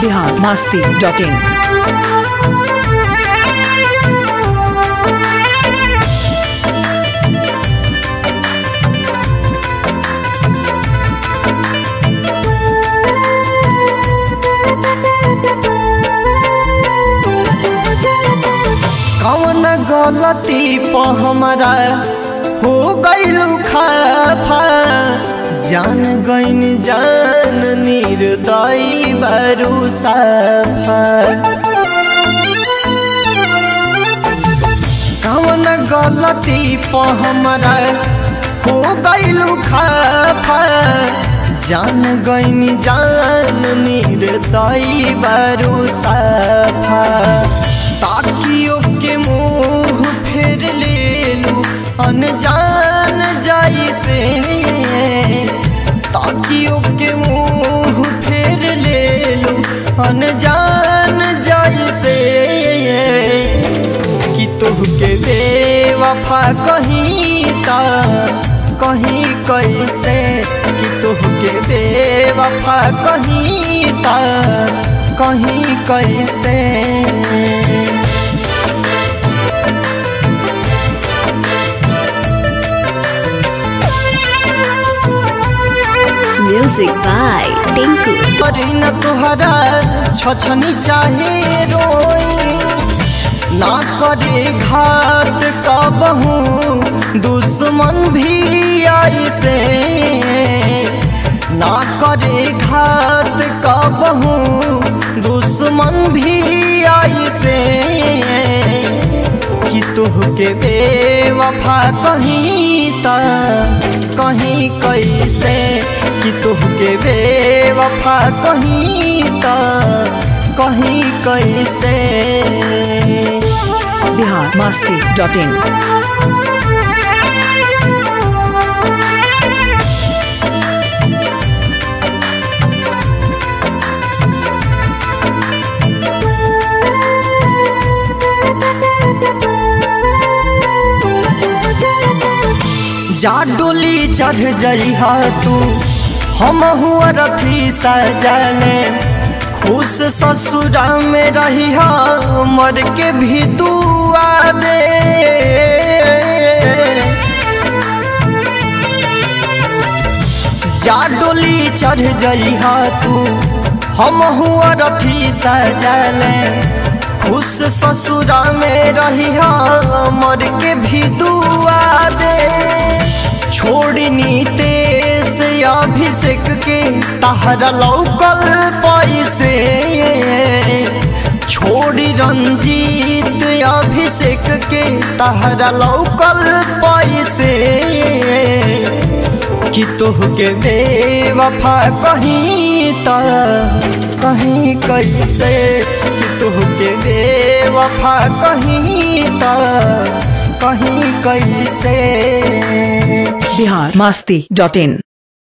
Bihar Masti dot in कौन गलती प हमारा हो गइलू खाफा जान गइन जान निर्दयी बरू साफा कौन गलती प हमारा हो गइलू खाफा जान गइन जान निर्दयी बरू साफा ताकियो के मुंह फेर लेलू अनजान जाई से ताकियो के मुंह फेर लेलू अनजान जाई से कि तोहके बेवफा कहीं ता कहीं कैसे कि तोहके बेवफा कहीं ता कहीं कैसे Music by Tinku. करी न तुहरा छछनी चाहे रोई ना करे घाट कबहू दुश्मन भी आई से ना करे घाट कबहू दुश्मन भी आई से कि तुहके बेवफा कहीं ता कहीं कैसे कि तुहके बेवफा कहीं ता कहीं कैसे बिहार मस्ती डॉट इन जा डोली चढ़ जइहा तू हम हुआ रथी सजले खुश ससुरा में रहिहा मर के भी दुआ दे जा डोली चढ़ जइहा तू हम हुआ रथी सजले खुश ससुरा में रहिहा मर के भी दुआ दे छोड़नी तेस अभिषेक के तहरा लौकल पैसे छोड़ी रंजीत अभिषेक के तहरा लौकल पैसे कि तोहके बेवफा कहीं ता कहीं कैसे कि तोहके बेवफा कहीं ता कहीं कैसे बिहार मस्ती डॉट इन